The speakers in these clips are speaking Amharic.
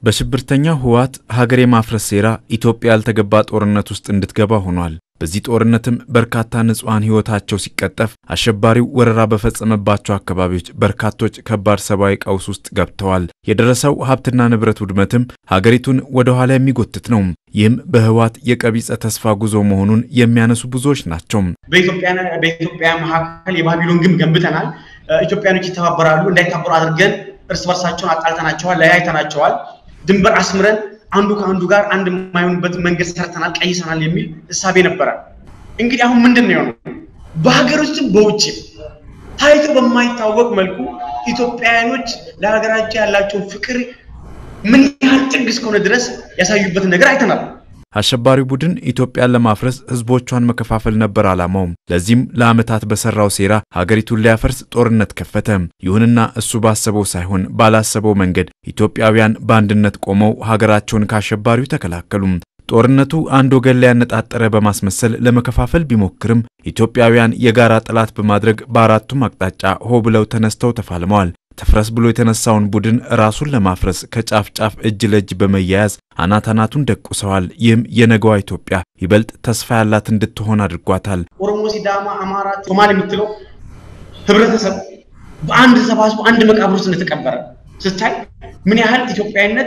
በሽብርተኛው ህወሓት ሀገር የማፍረስ ሴራ ኢትዮጵያ ያልተገባ ጦርነት ውስጥ እንድትገባ ሆኗል። በዚህ ጦርነትም በርካታ ንጹሐን ህይወታቸው ሲቀጠፍ፣ አሸባሪው ወረራ በፈጸመባቸው አካባቢዎች በርካቶች ከባድ ሰብአዊ ቀውስ ውስጥ ገብተዋል። የደረሰው ሀብትና ንብረት ውድመትም ሀገሪቱን ወደ ኋላ የሚጎትት ነው። ይህም በህወሓት የቀቢጸ ተስፋ ጉዞ መሆኑን የሚያነሱ ብዙዎች ናቸው። በኢትዮጵያ መካከል የባቢሎን ግንብ ገንብተናል። ኢትዮጵያኖች ይተባበራሉ፣ እንዳይታበሩ አድርገን እርስ በርሳቸውን አጣልተናቸዋል፣ ለያይተናቸዋል። ድንበር አስምረን አንዱ ከአንዱ ጋር አንድ የማይሆንበት መንገድ ሰርተናል፣ ቀይሰናል የሚል እሳቤ ነበረ። እንግዲህ አሁን ምንድን ነው የሆነው? በሀገር ውስጥም በውጭም ታይቶ በማይታወቅ መልኩ ኢትዮጵያውያኖች ለሀገራቸው ያላቸውን ፍቅር ምን ያህል ጥግ እስከሆነ ድረስ ያሳዩበትን ነገር አይተናል። አሸባሪው ቡድን ኢትዮጵያን ለማፍረስ ህዝቦቿን መከፋፈል ነበር ዓላማውም። ለዚህም ለዓመታት በሰራው ሴራ ሀገሪቱን ሊያፈርስ ጦርነት ከፈተ። ይሁንና እሱ ባሰበው ሳይሆን ባላሰበው መንገድ ኢትዮጵያውያን በአንድነት ቆመው ሀገራቸውን ከአሸባሪው ተከላከሉ። ጦርነቱ አንድ ወገን ላይ ያነጣጠረ በማስመሰል ለመከፋፈል ቢሞክርም ኢትዮጵያውያን የጋራ ጠላት በማድረግ በአራቱም አቅጣጫ ሆ ብለው ተነስተው ተፋልመዋል። ተፍረስ ብሎ የተነሳውን ቡድን ራሱን ለማፍረስ ከጫፍ ጫፍ እጅ ለእጅ በመያያዝ አናት አናቱን ደቁሰዋል። ይህም የነገዋ ኢትዮጵያ ይበልጥ ተስፋ ያላት እንድትሆን አድርጓታል። ኦሮሞ፣ ሲዳማ፣ አማራ፣ ሶማሌ የምትለው ህብረተሰብ በአንድ ተሰባስቦ አንድ መቃብር ውስጥ እንደተቀበረ ስታይ ምን ያህል ኢትዮጵያዊነት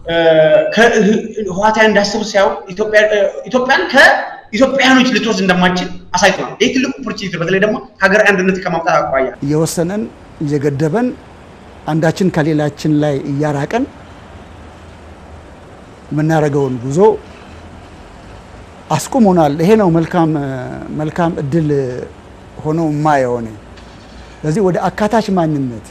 ከህዋታዊ እንዳስቡ ሲያዩ ኢትዮጵያን ከኢትዮጵያኖች ልትወስድ እንደማችል አሳይቶናል። ይህ ትልቁ ኦፖርቹኒቲ በተለይ ደግሞ ሀገራዊ አንድነት ከማምጣት አኳያ እየወሰነን እየገደበን አንዳችን ከሌላችን ላይ እያራቀን የምናደርገውን ጉዞ አስቁሞናል። ይሄ ነው መልካም መልካም እድል ሆኖ የማየው እኔ። ስለዚህ ወደ አካታች ማንነት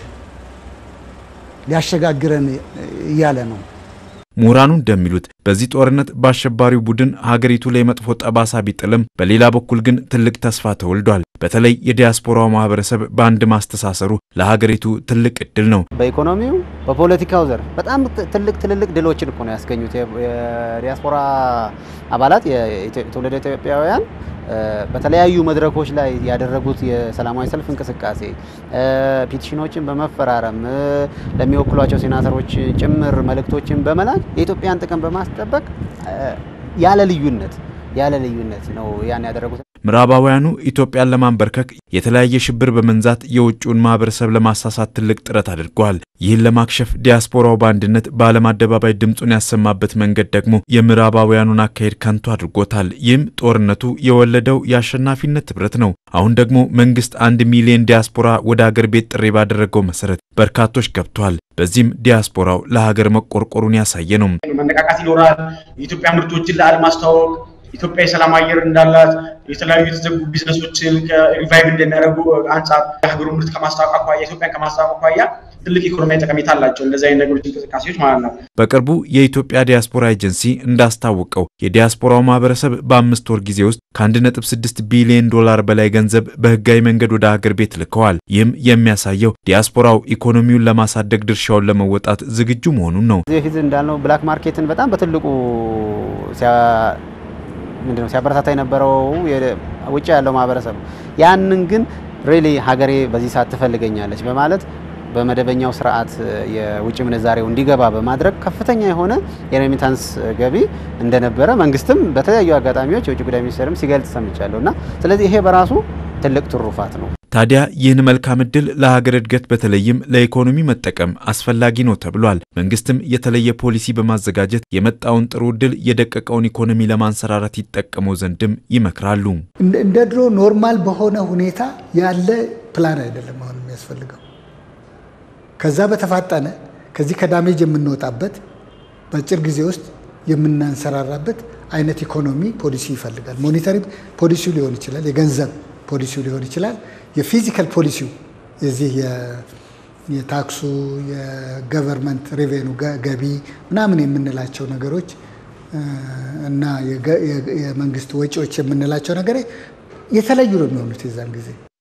ሊያሸጋግረን እያለ ነው። ምሁራኑ እንደሚሉት በዚህ ጦርነት በአሸባሪው ቡድን ሀገሪቱ ላይ መጥፎ ጠባሳ ቢጥልም በሌላ በኩል ግን ትልቅ ተስፋ ተወልዷል። በተለይ የዲያስፖራው ማህበረሰብ በአንድ ማስተሳሰሩ ለሀገሪቱ ትልቅ እድል ነው። በኢኮኖሚው በፖለቲካው ዘርፍ በጣም ትልቅ ትልልቅ ድሎችን እኮ ነው ያስገኙት የዲያስፖራ አባላት የትውልደ ኢትዮጵያውያን በተለያዩ መድረኮች ላይ ያደረጉት የሰላማዊ ሰልፍ እንቅስቃሴ ፒቲሽኖችን በመፈራረም ለሚወክሏቸው ሴናተሮች ጭምር መልእክቶችን በመላክ የኢትዮጵያን ጥቅም በማስጠበቅ ያለ ልዩነት ያለ ልዩነት ነው ያን ያደረጉት። ምዕራባውያኑ ኢትዮጵያን ለማንበርከክ የተለያየ ሽብር በመንዛት የውጭውን ማህበረሰብ ለማሳሳት ትልቅ ጥረት አድርገዋል። ይህን ለማክሸፍ ዲያስፖራው በአንድነት በዓለም አደባባይ ድምፁን ያሰማበት መንገድ ደግሞ የምዕራባውያኑን አካሄድ ከንቱ አድርጎታል። ይህም ጦርነቱ የወለደው የአሸናፊነት ህብረት ነው። አሁን ደግሞ መንግስት አንድ ሚሊዮን ዲያስፖራ ወደ አገር ቤት ጥሪ ባደረገው መሰረት በርካቶች ገብተዋል። በዚህም ዲያስፖራው ለሀገር መቆርቆሩን ያሳየ ነው። መነቃቃት ይኖራል። የኢትዮጵያ ምርቶችን ለዓለም ማስተዋወቅ ኢትዮጵያ የሰላም አየር እንዳላት የተለያዩ የተዘጉ ቢዝነሶችን ሪቫይቭ እንደሚያደርጉ አንጻር የሀገሩ ምርት ከማስታወቅ አኳያ ኢትዮጵያን ከማስታወቅ አኳያ ትልቅ ኢኮኖሚያዊ ጠቀሜታ አላቸው እንደዚህ አይነት ነገሮች እንቅስቃሴዎች ማለት ነው። በቅርቡ የኢትዮጵያ ዲያስፖራ ኤጀንሲ እንዳስታወቀው የዲያስፖራው ማህበረሰብ በአምስት ወር ጊዜ ውስጥ ከ1.6 ቢሊዮን ዶላር በላይ ገንዘብ በህጋዊ መንገድ ወደ ሀገር ቤት ልከዋል። ይህም የሚያሳየው ዲያስፖራው ኢኮኖሚውን ለማሳደግ ድርሻውን ለመወጣት ዝግጁ መሆኑን ነው። እዚህ በፊት እንዳልነው ብላክ ማርኬትን በጣም በትልቁ ምንድነው ሲያበረታታ የነበረው ውጭ ያለው ማህበረሰብ ያንን ግን ሬሊ ሀገሬ በዚህ ሰዓት ትፈልገኛለች በማለት በመደበኛው ስርዓት የውጭ ምንዛሬው እንዲገባ በማድረግ ከፍተኛ የሆነ የሬሚታንስ ገቢ እንደነበረ መንግስትም በተለያዩ አጋጣሚዎች የውጭ ጉዳይ ሚኒስቴርም ሲገልጽ ሰምቻለሁ እና ስለዚህ ይሄ በራሱ ትልቅ ትሩፋት ነው። ታዲያ ይህን መልካም እድል ለሀገር እድገት በተለይም ለኢኮኖሚ መጠቀም አስፈላጊ ነው ተብሏል። መንግስትም የተለየ ፖሊሲ በማዘጋጀት የመጣውን ጥሩ እድል የደቀቀውን ኢኮኖሚ ለማንሰራራት ይጠቀመው ዘንድም ይመክራሉ። እንደ ድሮ ኖርማል በሆነ ሁኔታ ያለ ፕላን አይደለም አሁን የሚያስፈልገው። ከዛ በተፋጠነ ከዚህ ከዳሜጅ የምንወጣበት በአጭር ጊዜ ውስጥ የምናንሰራራበት አይነት ኢኮኖሚ ፖሊሲ ይፈልጋል። ሞኔታሪ ፖሊሲው ሊሆን ይችላል፣ የገንዘብ ፖሊሲው ሊሆን ይችላል፣ የፊዚካል ፖሊሲው የዚህ የታክሱ የገቨርንመንት ሬቬኑ ገቢ ምናምን የምንላቸው ነገሮች እና የመንግስት ወጪዎች የምንላቸው ነገር የተለዩ ነው የሚሆኑት የዛን ጊዜ